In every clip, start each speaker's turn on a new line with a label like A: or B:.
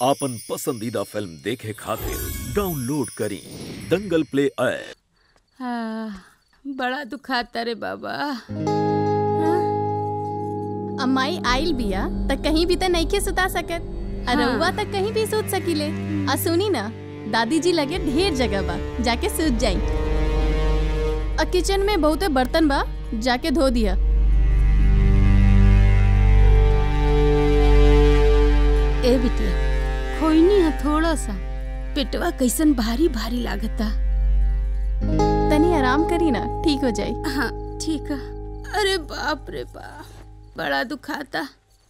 A: आपन पसंदीदा फिल्म देखे खातिर डाउनलोड करी दंगल प्ले ऐप
B: हाँ, बड़ा दुखाता रे बाबा
C: अम्माई आइल बिया त कहीं भी त नइखे सुता सकत
B: हाँ।
C: अरउआ तक कहीं भी सूत सकीले आ सुनी ना दादी जी लगे ढेर जगह बा जाके सूत जाई आ किचन में बहुते बर्तन बा जाके धो दिया
B: ए बिटिया खोईनी है थोड़ा सा पेटवा कैसन भारी भारी लागता
C: तनी आराम करी ना ठीक हो जाई
B: हाँ ठीक है अरे बाप रे बाप बड़ा दुखाता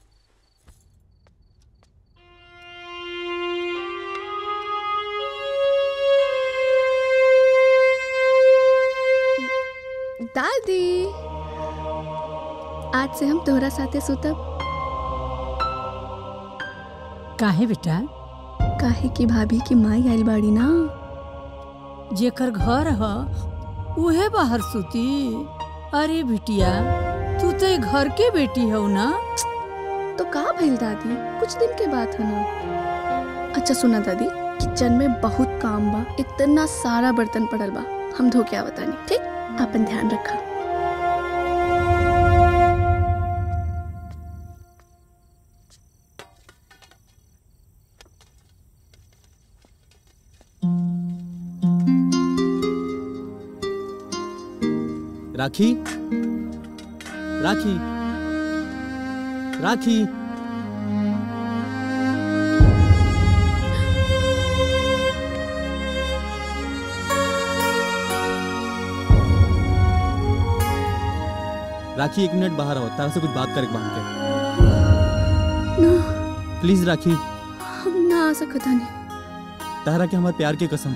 C: दादी आज से हम तोहरा साथे सुतब
D: काहे बेटा
C: काहे की भाभी की माई आइल बाड़ी ना
D: जेकर घर ह उहे बाहर सुती अरे बिटिया तू तो ये घर के बेटी हो ना
C: तो का भइल दादी कुछ दिन के बात है ना अच्छा सुना दादी किचन में बहुत काम बा इतना सारा बर्तन पड़ल बा हम धो के आवतानी ठीक अपन ध्यान रखा
E: राखी राखी राखी राखी एक मिनट बाहर आओ तारा से कुछ बात करे बांध के
C: ना
E: प्लीज राखी
C: हम ना आ सकता नहीं
E: तारा के हमारे प्यार के कसम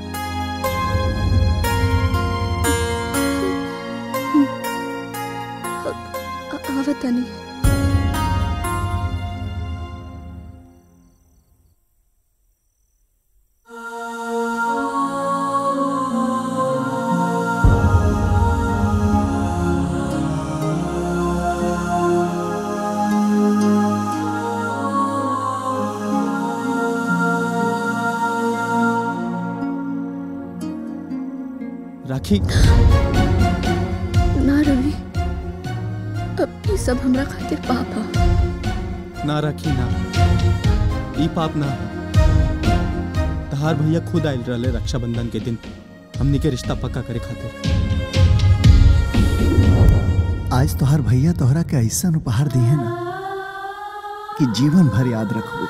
C: आवता नहीं
E: राखी
C: ना रवि अब ये सब हमरा खातिर पाप है
E: ना राखी ना ई पाप ना तहार भैया खुद आयल रहले रक्षाबंधन के दिन हमनी के रिश्ता पक्का करे खातिर
F: आज तोहार भैया तोहरा के ऐसा उपहार दिए ना कि जीवन भर याद रखबू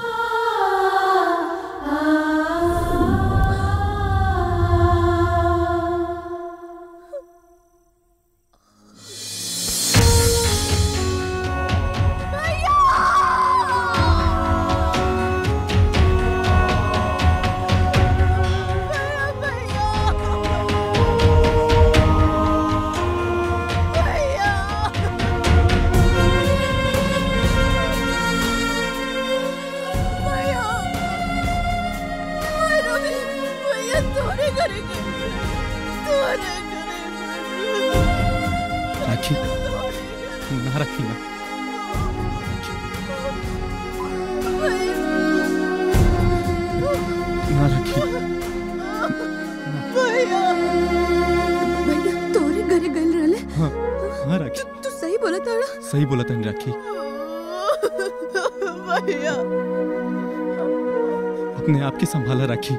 E: राखी ना राखी ना ना राखी
C: भैया तोरे घरे गइल रहले
E: हाँ हाँ राखी
C: तू सही बोला ताड़ा
E: सही बोला तनी राखी
C: भैया
E: अपने आप की संभाला राखी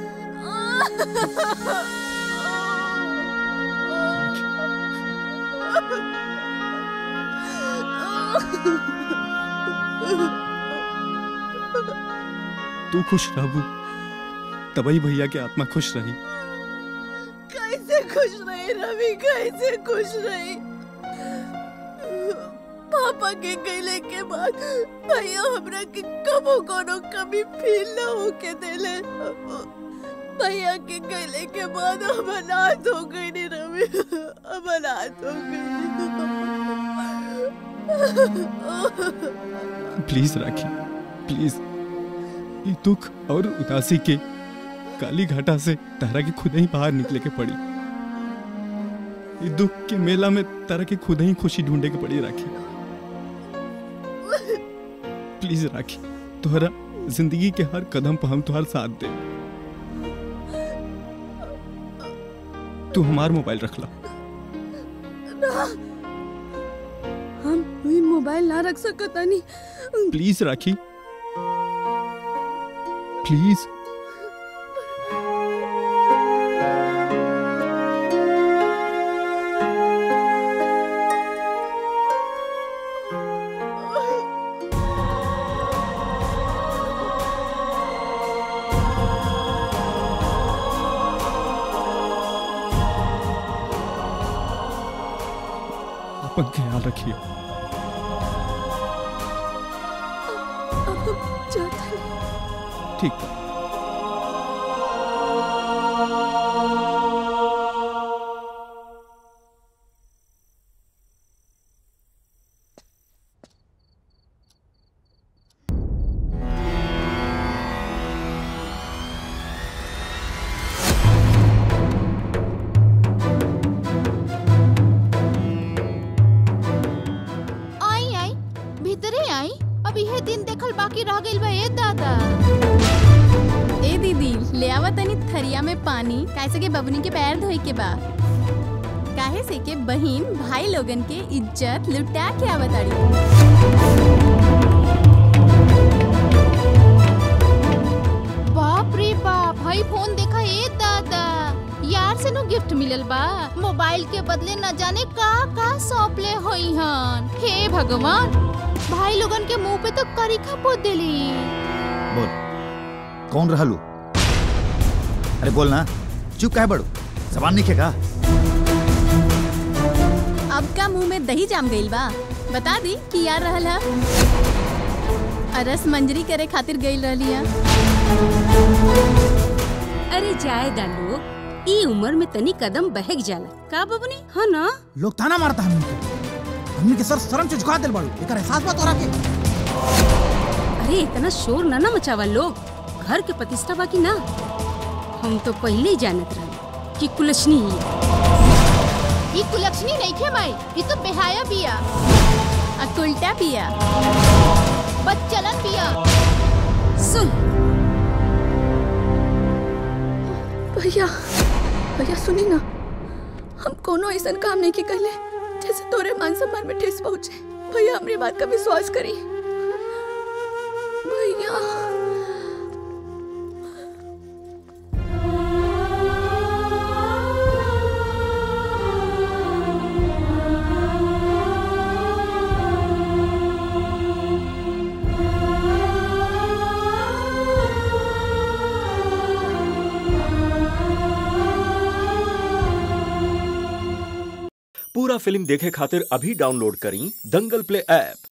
E: तू खुश रहबू तबई भैया के आत्मा खुश रही
C: कैसे खुश रही रवि कैसे खुश रही पापा के गईले के बाद भैया हमरा के कबो कोनो कमी फील ना होके देले भैया के गईले के बाद हम अनाथ हो गई नी रवि हम अनाथ हो गई
E: प्लीज राखी प्लीज ये दुख और उदासी के काली घाटा से तारा के खुद ही बाहर निकले के पड़ी ये दुख के मेला में तारा के खुद ही खुशी ढूंढे के पड़ी राखी प्लीज राखी तोहरा जिंदगी के हर कदम पर हम तुम्हार साथ दे तू हमार मोबाइल रख ला
C: हम ई मोबाइल ना रख सकता नहीं
E: प्लीज राखी प्लीज अपन ख्याल रखिए
C: जाता नहीं
E: ठीक बा
B: आई आई भीतरे आई अब यह दिन देखल बाकी रह गइल बा ए दादा
G: ए दीदी ले आवा तनी थरिया में पानी कैसे के बबनी के पैर धोए के बा काहे से के बहिन भाई लोगन के इज्जत लुटा के आवताड़ी
B: बाप रे बाप भाई फोन देखा ए दादा यार से नो गिफ्ट मिलल बा मोबाइल के बदले न जाने का का सौंपले होई हन हे भगवान भाई लोगन के मुंह पे तो करीखा पोत देली
H: बोल कौन रहा लू अरे बोल ना चुप काहे बड़ू जबान नहीं खेगा
G: अब का मुंह में दही जाम गइल बा बता दी कि यार रहल हा अरस मंजरी करे खातिर गइल रहली हा
B: अरे जाए दा लोग ई उम्र में तनी कदम बहक जाला का बबनी हाँ ना
I: लोग ताना मारता हमनी के हमनी के सर शर्म से झुका दिल बाड़ू एकर एहसास बा तोरा के
B: अरे इतना शोर ना ना मचावा लोग घर के प्रतिष्ठा बाकी ना हम तो पहले ही जानत रहे कि कुलछनी ही है।
G: ई कुलक्षणी नहीं खे माई ई तो बेहाया बिया आ उल्टा बिया
B: बच्चलन पिया सुन
C: भैया भैया सुनी ना हम कोनो ऐसा काम नहीं की कहले जैसे तोरे मान सम्मान में ठेस पहुंचे भैया हमारी बात का विश्वास करी भैया
A: पूरा फिल्म देखे खातिर अभी डाउनलोड करी दंगल प्ले ऐप